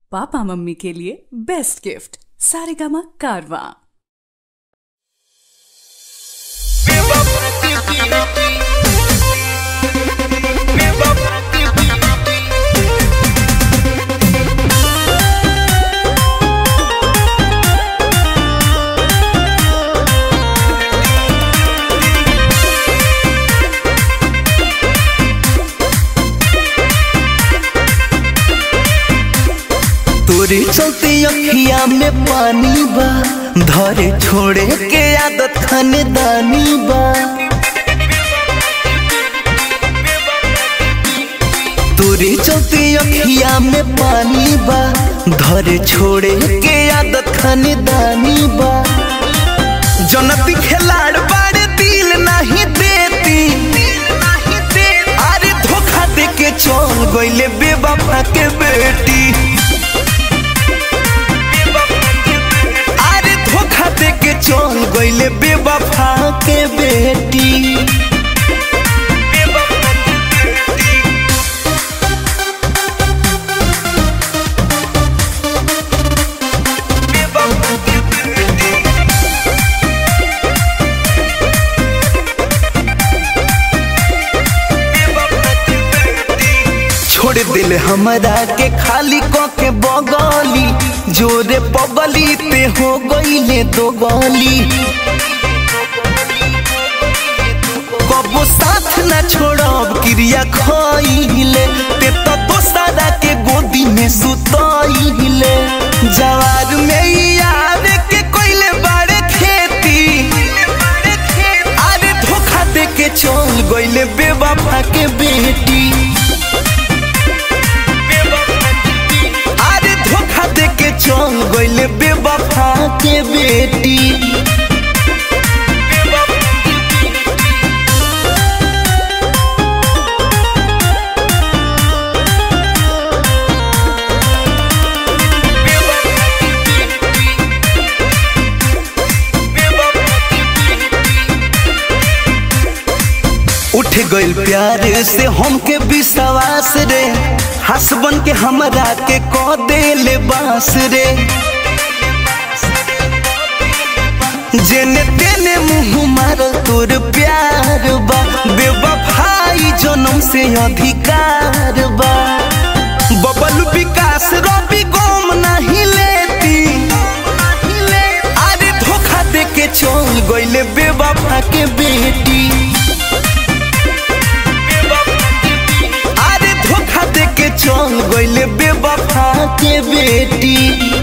papa mummy के लिए best gift Saregama कारवा तोरे चलते अखिया में पानी बा धरे छोड़े के आदत खानदानी बा तोरे चलते अखिया में पानी बा धरे छोड़े के आदत खानदानी बा जनती खिलाड़ बाड़े दिल नहीं देती अरे धोखा दे के चल गईले बेवफा के बेटी अरे धोखा दे के चल गईले बेवफा के बेटी छोड़ दिल हमरा के खाली क के बगली जोरे पगली ते हो गईले दो गली कबो साथ न छोड़ब क्रिया खइले ते तो दोसरा के गोदी में सुतइले जवार में यार के कोइले बाड़े खेती अरे धोखा दे के चल गईले बेवफा के बेटी अरे धोखा दे के चल गईले बेवफा के बेटी उठ गइल प्यार से हमके विश्वास रे हसबन के हमरा के क देले बास रे जेने तेने मुंह मार तोर प्यार बा बेवफाई जन्म से अधिकार बा बबल विकास रवि गोम नहीं लेती अरे धोखा दे के चल गइले बेवफा के बेटी अरे धोखा दे के चल गइले बेवफा के बेटी